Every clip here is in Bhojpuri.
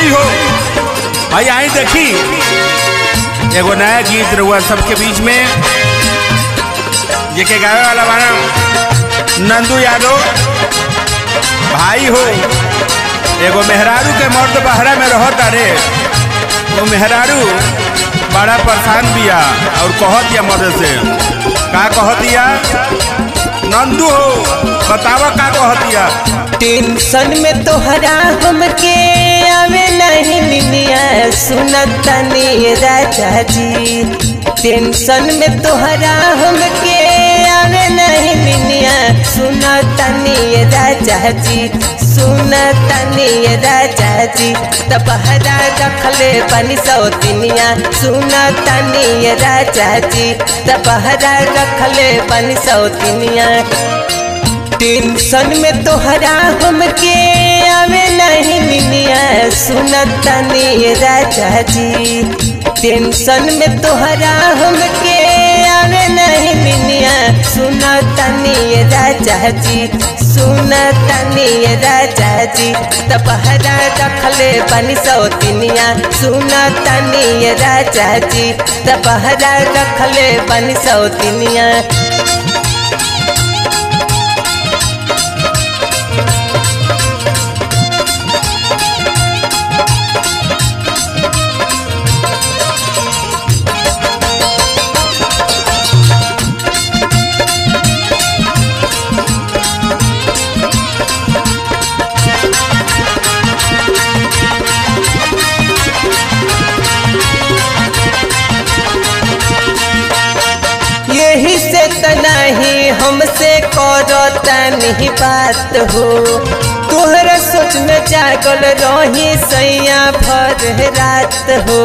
भाई हो भाई आई देखी एगो नया गीत रहुआ सबके बीच में जेके गावे वाला बाना नंदू यादव भाई हो एगो मेहरारू के मर्द बहरा में रहत अरे वो मेहरारू बड़ा परेशान बिया और कहत दिया मर्द से का कहत दिया नंदू हो बतावा का कहत दिया टेंशन में तोहरा हमके आवे नहीं निनिया सुनतनी राजा जी टेंशन में तोहरा हमके आवे नहीं निनिया सुनतनी राजा जी सुनतनी राजा जी तबहरा रखले बनी सौतिनिया सुनतनी राजा जी तबहरा रखले बनी सौतिनिया टेंशन में तोहरा हमके आवे नहीं मिनिया सुनतनी राजा जी टेंशन में तोहरा हमके आवे नहीं मिनिया सुनतनी राजा जी सुनतनी राजा जी तपहरा रखले बनी सौतिनिया सुनतनी राजा जी तपहरा रखले बनी सौतिनिया यही से त नहीं हमसे करता नहीं बात हो तोहरा सोच में जागल रही सैया भर रात हो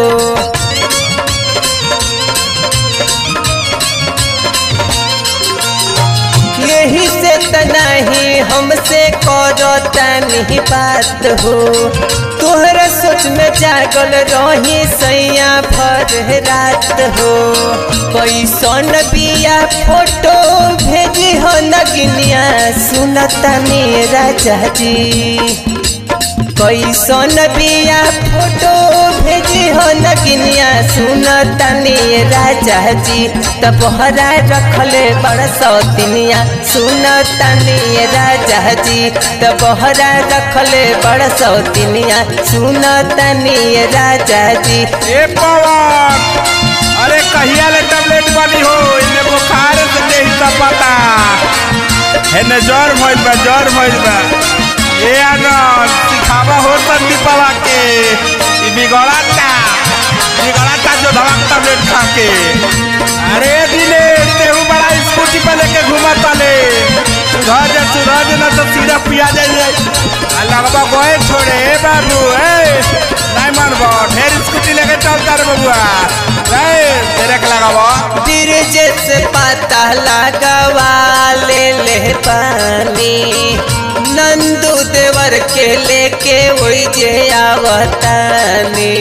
यही से त नहीं हमसे करता नहीं बात हो तोहरा सोच में जागल रही सैया भर रात हो कैसन बिया फोटो भेजी हो नगिनिया सुनता मेरा जी कैसन बिया फोटो भेजी हो नगिनिया सुनता राजा जी तबहरा रखले बड़ सौतिनिया सुनता राजा जी तबहरा रखले बड़ सौतिनिया सुनता राजा जी ए पवन अरे कहिया ले टैबलेट बनी हो इने बुखार से देही का पता हेने ज्वर भइल बा ज्वर भइल बा ए आनंद सिखावा हो तन दीपवा के ई बिगड़ाता बिगड़ाता जो धड़क टैबलेट खा के अरे दिने तेहू बड़ा स्कूटी पे लेके घूमत तले सुधर जा सुधर जा ना तो सीधा पिया जाइए आ लगवा गोए छोड़े ए बाबू ए नहीं मानबो ढेर स्कूटी लेके चलता रे बबुआ ए तेरे के लगाबो ब्रिज से पता लगवा ले ले पानी नंदू देवर के लेके वही जे आवतानी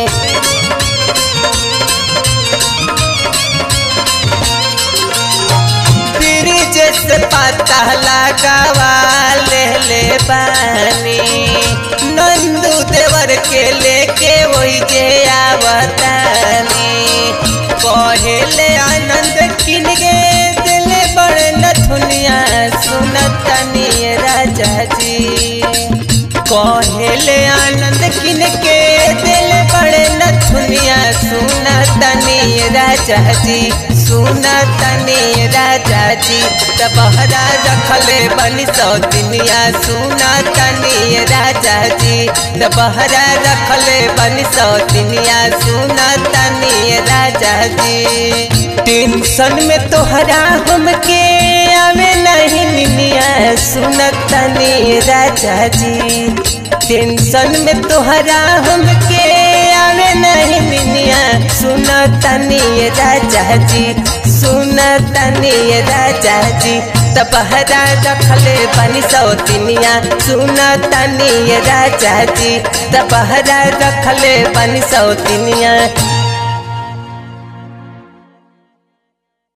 ब्रिज से पता लगवा ले ले पानी नंदू देवर के लेके वही जे आवतानी कहेले आनंद किन गे दिले बड़े नथुनिया सुनतनी राजा जी कहेले आनंद किन के दिल बड़े नथुनिया सुनतनी राजा जी सुनतनी राजा जी तबहरा रखले बनी सौतिनिया सुनतनी राजा जी तबहरा रखले बनी सौतिनिया सुनतनी राजा जी टेंशन में तोहरा हमके आवे नहीं निनिया सुनतनी राजा जी टेंशन में तोहरा हमके आवे नहीं निनिया सुनतनी राजा जी सुनतनी राजा जी तबहरा रखले बनी सौतिनिया सुनतनी राजा जी तबहरा रखले बनी सौतिनिया